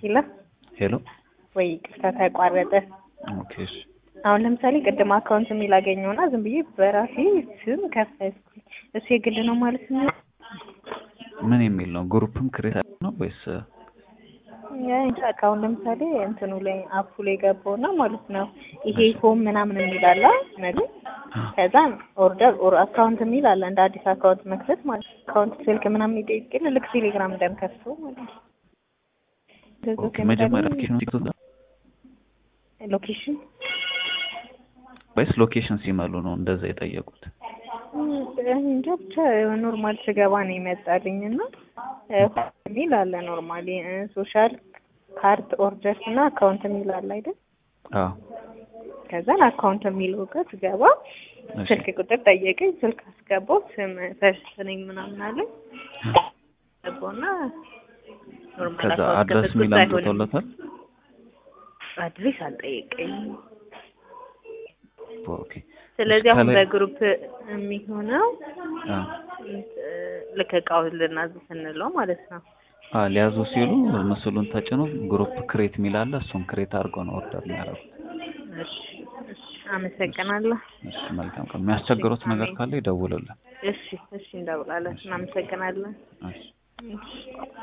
ሄሎ ሄሎ ወይ ቅርታ ተቋረጠ። ኦኬ እሺ አሁን ለምሳሌ ቅድም አካውንት የሚል አገኘውና ዝም ብዬ በራሴ ስም ከፈትኩኝ። እሱ የግል ነው ማለት ነው? ምን የሚል ነው? ግሩፕም ክሬት ነው ወይስ አሁን ለምሳሌ እንትኑ ላይ አፑ ላይ ገባውና ማለት ነው ይሄ ሆም ምናምን የሚል አለ አይደል? ከዛ ኦርደር ኦር አካውንት የሚል አለ እንደ አዲስ አካውንት መክፈት ማለት ነው። አካውንት ስልክ ምናምን ይጠይቅል ልክ ቴሌግራም እንደምከፍተው ማለት ነው። ኦኬ መጀመሪያ ሎኬሽን ሲገዛ ሎኬሽን ወይስ ሎኬሽን ሲመሉ ነው እንደዛ የጠየቁት? እንጃ ብቻ ኖርማል ስገባ ነው ይመጣልኝ እና ሚል አለ ኖርማሊ ሶሻል ካርድ ኦርደርስ እና አካውንት የሚል አለ አይደል? አዎ ከዛን አካውንት የሚለው ጋር ስገባ እሺ። ስልክ ቁጥር ጠየቀኝ። ስልክ አስገባው ስም ፈርስት ነኝ ምናምን አለኝ። ገባውና ኖርማል ከዛ አካውንት አድረስ ከፍቼ የሚል አይሆንም። አምጥቶለታል። አድሬስ አልጠየቀኝም። ኦኬ ስለዚህ አሁን ከላይ- በግሩፕ የሚሆነው አ ልክ እቃውን ልናዝ ስንለው ማለት ነው። አ ሊያዙ ሲሉ ምስሉን ተጭኖ ግሩፕ ክሬት የሚል አለ። እሱን ክሬት አድርገው ነው ኦርደር የሚያደርጉት። እሺ እሺ፣ አመሰግናለሁ። እሺ መልካም ቀን። የሚያስቸግሩት ነገር ካለ ይደውሉልን። እሺ እሺ፣ እንደውላለን። እናመሰግናለን። እሺ እሺ